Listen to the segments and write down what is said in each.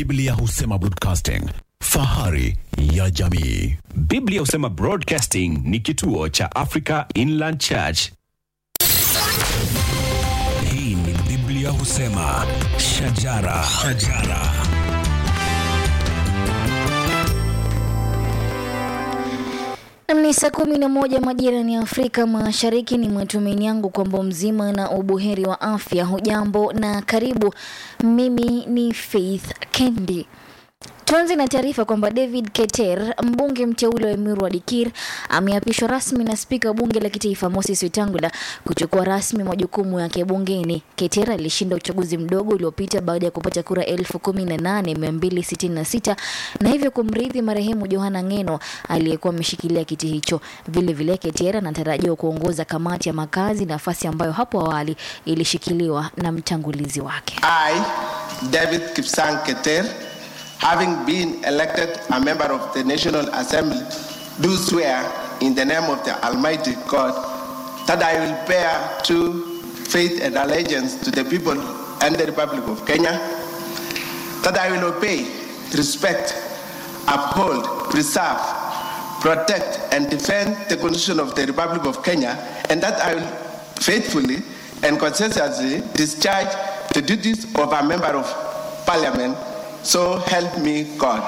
Biblia husema broadcasting, fahari ya jamii. Biblia husema Broadcasting ni kituo cha Africa Inland Church. Hii ni Biblia husema shajara, shajara. Ni saa kumi na moja majira ni Afrika Mashariki. Ni matumaini yangu kwamba mzima na ubuheri wa afya. Hujambo na karibu. Mimi ni Faith Kendi. Tuanze na taarifa kwamba David Keter, mbunge mteule wa Emuru wa Dikir, ameapishwa rasmi na spika wa bunge la kitaifa Moses Wetangula kuchukua rasmi majukumu yake bungeni. Keter alishinda uchaguzi mdogo uliopita baada ya kupata kura elfu kumi na nane mia mbili sitini na sita na hivyo kumrithi marehemu Johana Ngeno aliyekuwa ameshikilia kiti hicho. Vile vile Keter anatarajiwa kuongoza kamati ya makazi, nafasi ambayo hapo awali ilishikiliwa na mtangulizi wake. I, David Kipsang Keter, having been elected a member of the National Assembly, do swear in the name of the Almighty God that I will bear true faith and allegiance to the people and the Republic of Kenya, that I will obey, respect, uphold, preserve, protect, and defend the Constitution of the Republic of Kenya, and that I will faithfully and conscientiously discharge the duties of a member of Parliament. So help me God.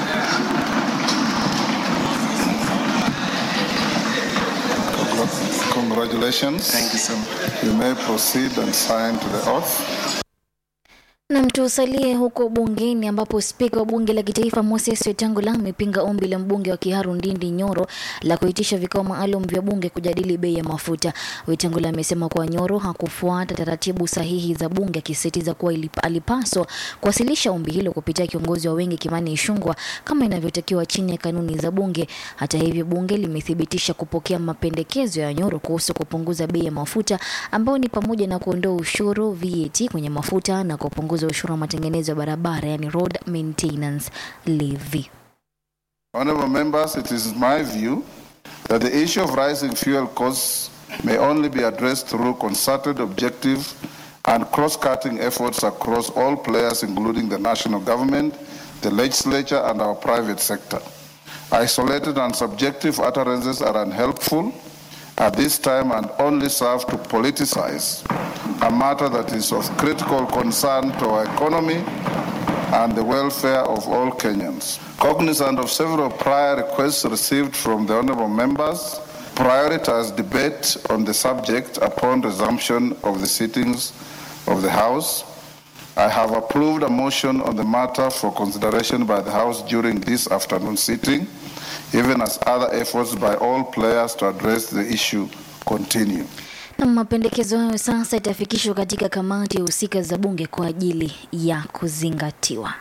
Congratulations. Thank you so much. You may proceed and sign to the oath. Na tusalie huko bungeni ambapo spika wa bunge la kitaifa Moses Wetangula amepinga ombi la mbunge wa Kiharu Ndindi Nyoro la kuitisha vikao maalum vya bunge kujadili bei ya mafuta. Wetangula amesema kuwa Nyoro hakufuata taratibu sahihi za bunge, akisisitiza kuwa ilip- alipaswa kuwasilisha ombi hilo kupitia kiongozi wa wengi Kimani Ichung'wah kama inavyotakiwa chini ya kanuni za bunge. Hata hivyo, bunge limethibitisha kupokea mapendekezo ya Nyoro kuhusu kupunguza bei ya mafuta ambayo ni pamoja na kuondoa ushuru VAT kwenye mafuta na kupunguza ushuru wa matengenezo ya barabara, yani road maintenance levy. Honorable members, it is my view that the issue of rising fuel costs may only be addressed through concerted, objective, and cross-cutting efforts across all players, including the national government, the legislature, and our private sector. Isolated and subjective utterances are unhelpful at this time and only serve to politicize a matter that is of critical concern to our economy and the welfare of all Kenyans. Cognizant of several prior requests received from the honorable members, prioritize debate on the subject upon resumption of the sittings of the House. I have approved a motion on the matter for consideration by the House during this afternoon sitting, even as other efforts by all players to address the issue continue. Na mapendekezo hayo sasa itafikishwa katika kamati ya husika za bunge kwa ajili ya kuzingatiwa.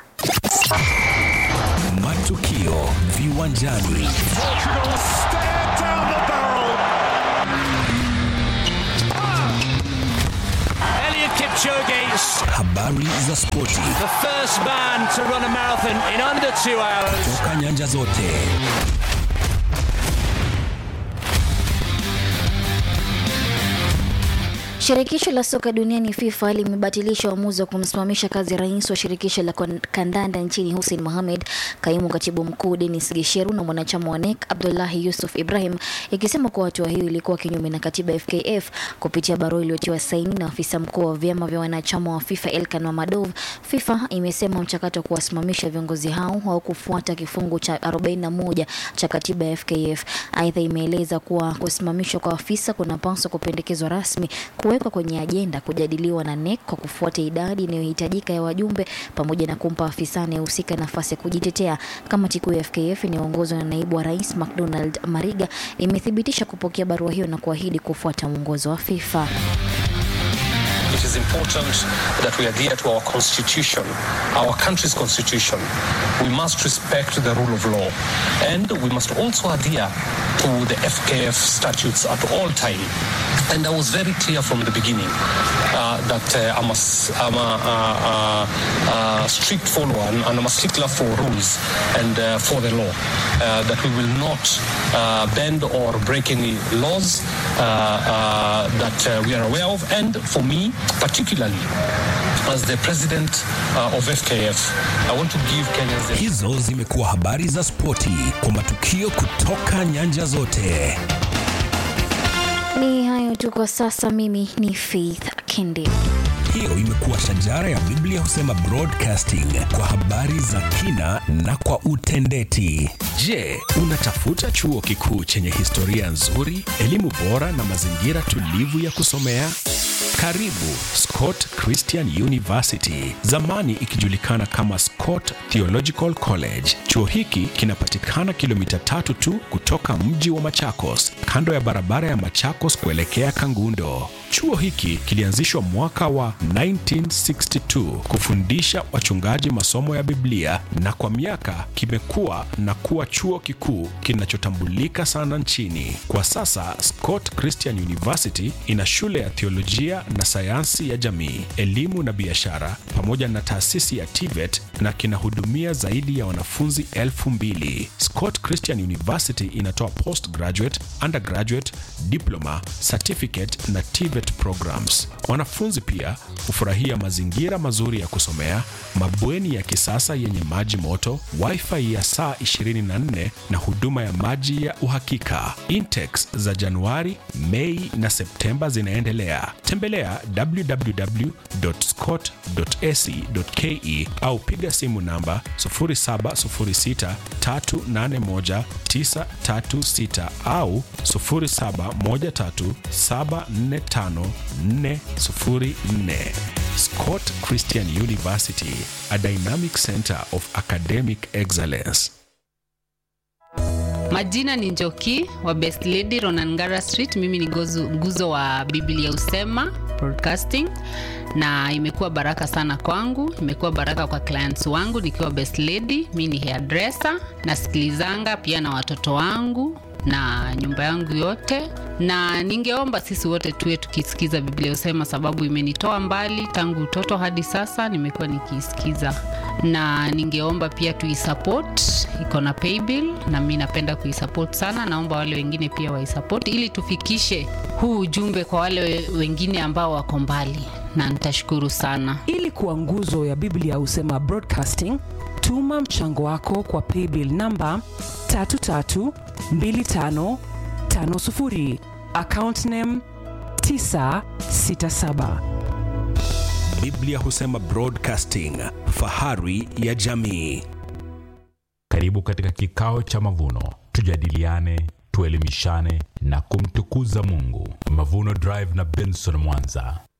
Matukio viwanjani. Elliot Kipchoge, Habari za spoti the first man to run a marathon in under two hours. toka nyanja zote. Shirikisho la soka duniani FIFA limebatilisha uamuzi wa kumsimamisha kazi rais wa shirikisho la kon- kandanda nchini Hussein Mohamed, kaimu katibu mkuu Denis Gisheru na mwanachama wa NEC Abdullahi Yusuf Ibrahim, ikisema kuwa hatua hiyo ilikuwa kinyume na katiba ya FKF. Kupitia barua iliyotiwa saini na afisa mkuu wa vyama vya wanachama wa FIFA Elkan Mamadov, FIFA imesema mchakato wa kuwasimamisha viongozi hao haukufuata kifungu cha 41 cha katiba ya FKF. Aidha, imeeleza kuwa kusimamishwa kwa afisa kunapaswa kupendekezwa rasmi kuwekwa kwenye ajenda kujadiliwa na NEC kwa kufuata idadi inayohitajika ya wajumbe pamoja na kumpa afisa anayehusika nafasi ya kujitetea. Kamati kuu ya FKF inayoongozwa na naibu wa rais McDonald Mariga imethibitisha kupokea barua hiyo na kuahidi kufuata mwongozo wa FIFA. It is important that we adhere to our constitution, our country's constitution. We must respect the rule of law. And we must also adhere to the FKF statutes at all time. And I was very clear from the beginning uh, that uh, I'm, a, s- I'm a, a, a, a strict follower and I'm a stickler for rules and uh, for the law. Uh, that we will not uh, bend or break any laws uh, uh, that uh, we are aware of. And for me, particularly, as the president uh, of FKF, I want to give Kenyans the Hizo zimekuwa habari za spoti kwa matukio kutoka nyanja zote. Ni hayo tu kwa sasa. Mimi ni Faith Kendi. Hiyo imekuwa shajara ya Biblia husema broadcasting kwa habari za kina na kwa utendeti. Je, unatafuta chuo kikuu chenye historia nzuri, elimu bora na mazingira tulivu ya kusomea? Karibu Scott Christian University, zamani ikijulikana kama Scott Theological College. Chuo hiki kinapatikana kilomita tatu tu kutoka mji wa Machakos, kando ya barabara ya Machakos kuelekea Kangundo. Chuo hiki kilianzishwa mwaka wa 1962 kufundisha wachungaji masomo ya Biblia na kwa miaka kimekuwa na kuwa chuo kikuu kinachotambulika sana nchini. Kwa sasa Scott Christian University ina shule ya theolojia na sayansi ya jamii, elimu na biashara pamoja na taasisi ya TVET na kinahudumia zaidi ya wanafunzi elfu mbili. Scott Christian University inatoa postgraduate, undergraduate, diploma, certificate na TVET programs. Wanafunzi pia hufurahia mazingira mazuri ya kusomea, mabweni ya kisasa yenye maji moto, wifi ya saa 24 na huduma ya maji ya uhakika. Intex za Januari, Mei na Septemba zinaendelea. Tembelea www.scott.ac.ke au piga simu namba 0706381936 au 0713745404. Scott Christian University, a dynamic center of academic excellence. Majina ni Njoki wa Best Lady Ronangara Street. Mimi ni gozu, nguzo wa Biblia Usema Broadcasting, na imekuwa baraka sana kwangu, imekuwa baraka kwa clients wangu nikiwa Best Lady. Mimi ni hairdresser, nasikilizanga pia na watoto wangu na nyumba yangu yote, na ningeomba sisi wote tuwe tukisikiza Biblia Usema, sababu imenitoa mbali tangu utoto hadi sasa, nimekuwa nikiisikiza, na ningeomba pia tuisupport, iko na paybill na mi napenda kuisupport sana. Naomba wale wengine pia waisupport ili tufikishe huu ujumbe kwa wale wengine ambao wako mbali, na nitashukuru sana. Ili kuwa nguzo ya Biblia Husema Broadcasting, tuma mchango wako kwa paybill namba 332550 account name 967. Biblia husema broadcasting, fahari ya jamii. Karibu katika kikao cha mavuno, tujadiliane, tuelimishane na kumtukuza Mungu. Mavuno Drive na Benson Mwanza.